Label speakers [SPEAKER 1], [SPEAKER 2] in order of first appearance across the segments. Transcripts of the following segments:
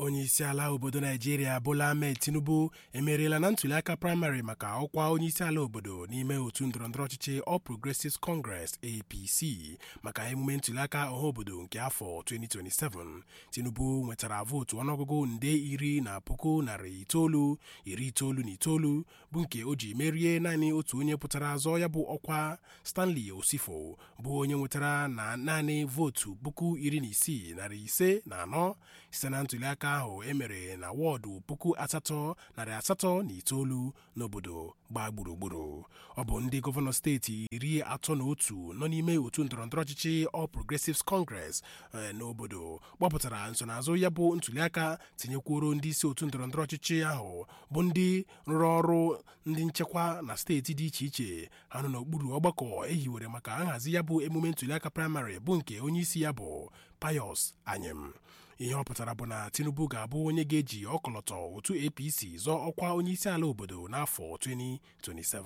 [SPEAKER 1] onye isi ala obodo naijiria bola ahmed tinubu emeriela na ntụliaka praịmarị maka ọkwa onye isi ala obodo n'ime otu ndọrọndọrọ ọchịchị All Progressives Congress APC maka emume ntụliaka ọhaobodo nke afọ 2027 tinubu nwetara vootu ọnụọgụgụ nde iri na puku narị itoolu iri itoolu na itoolu bụ nke o ji merie naanị otu onye pụtara azọ ya bụ ọkwa Stanley Osifo bụ onye nwetara na naanị vootu puku iri na isii narị ise na anọ site na ntụliaka ahụ emere na wọọdụ puku asatọ narị asatọ na itoolu n'obodo gbaa gburugburu ọ bụ ndị gọvanọ steeti iri atọ na otu nọ n'ime otu ndọrọndọrọ ọchịchị All Progressives Congress n'obodo gbapụtara nsonaazụ ya bụ ntụliaka tinyekwuoro ndị isi otu ndọrọndọrọ ọchịchị ahụ bụ ndị rụrụ ọrụ ndị nchekwa na steeti dị iche iche ha nọ n'okpuru ọgbakọ ehiwere maka nhazi ya bụ emume ntụliaka praịmarị bụ nke onye isi ya bụ Pius Anyim ihe ọ pụtara bụ na Tinubu ga-abụ onye ga-eji ọkọlọtọ otu APC zọọ ọkwa onye isi ala obodo n'afọ 2027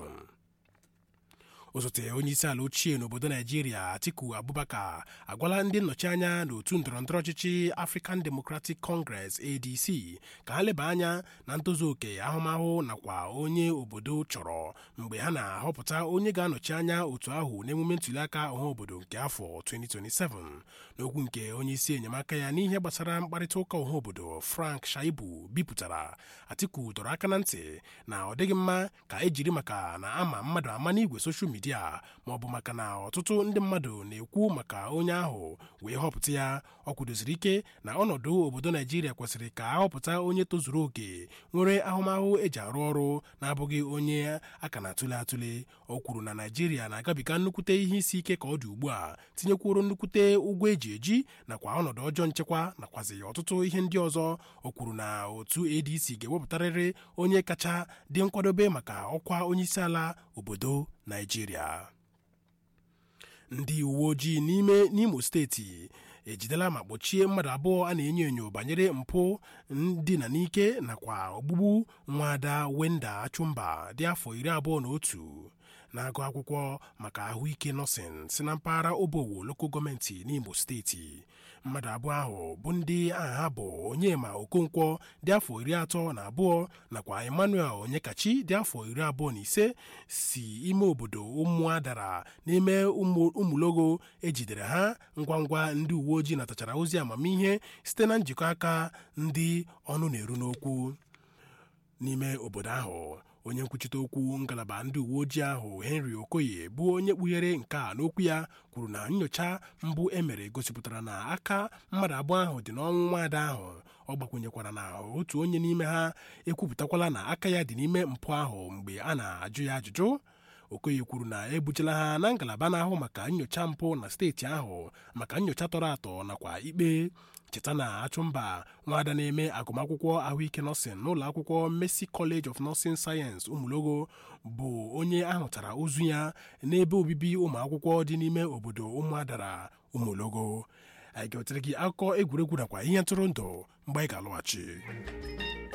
[SPEAKER 1] osote onye isi ala ochie n'obodo naijiria atiku abubakar agwala ndị nnọchi anya n'otu ndọrọndọrọ ọchịchị african democratic congress adc ka ha leba anya na ntozu oke ahụmahụ nakwa onye obodo chọrọ mgbe ha na-ahọpụta onye ga-anọchi anya otu ahụ n'emume ntụliaka ọha obodo nke afọ 2027 n'okwu nke onye isi enyemaka ya n'ihe gbasara mkparịta ụka ọha obodo frank shaibu bipụtara atiku dọrọ aka na ntị na ọ dịghị mma ka ejiri maka na ama mmadụ ama n'igwe soshal midia ma ọ bụ maka na ọtụtụ ndị mmadụ na-ekwu maka onye ahụ wee họpụta ya ọ kwudosiri ike na ọnọdụ obodo naijiria kwesịrị ka ahọpụta onye tozuru oke nwere ahụmahụ eji arụ ọrụ na-abụghị onye aka na-atụle atụle o kwuru na naijiria na-agabiga nnukwute ihe isi ike ka ọ dị ugbu a tinyekwuoro nnukwute ụgwọ eji eji nakwa ọnọdụ ọjọọ nchekwa nakwazi ọtụtụ ihe ndị ọzọ o kwuru na otu adc ga-ewepụtarịrị onye kacha dị nkwadobe maka ọkwa onyeisiala obodo naijiria ndị uwe ojii n'ime n'imo steeti ejidela ma kpọchie mmadụ abụọ a na-enyo enyo banyere mpụ ndina n'ike nakwa ogbugbu nwaada wenda achụmba dị afọ iri abụọ na otu na-agụ akwụkwọ maka ahụike nọsin si na mpaghara obowo loko gọọmenti n'imo steeti mmadụ abụọ ahụ bụ ndị aha ha bụ onyema okonkwo dị afọ iri atọ na abụọ nakwa emmanuel onyekachi dị afọ iri abụọ na ise si ime obodo ụmụadara n'ime ụmụlogo ejidere ha ngwa ngwa ndị uwe ojii natachara ozi amamihe site na njikọ aka ndị ọnụ na-eru n'okwu n'ime obodo ahụ onye nkwuchite okwu ngalaba ndị uwe ojii ahụ henry okoye bụ onye kpughere nke a n'okwu ya kwuru na nyocha mbụ emere gosipụtara na aka mmadụ abụọ ahụ dị n'ọnwụ nwaada ahụ ọ gbakwunyekwara na otu onye n'ime ha ekwupụtakwala na aka ya dị n'ime mpụ ahụ mgbe a na-ajụ ya ajụjụ okoye kwuru na ebujela ha na ngalaba na-ahụ maka nyocha mpụ na steeti ahụ maka nyocha tọrọ atọ nakwa ikpe cheta na achụmba nwaada na-eme agụmakwụkwọ ahụike nọsin n'ụlọ akwụkwọ Mercy College of Nursing Science ụmụlogo bụ onye ahụtara ozu ya n'ebe obibi ụmụ akwụkwọ dị n'ime obodo ụmụadara ụmụlogo anyị ga-ewetere gị akụkọ egwuregwu nakwa ihe ntụrụndụ mgbe anyị ga-alọghachi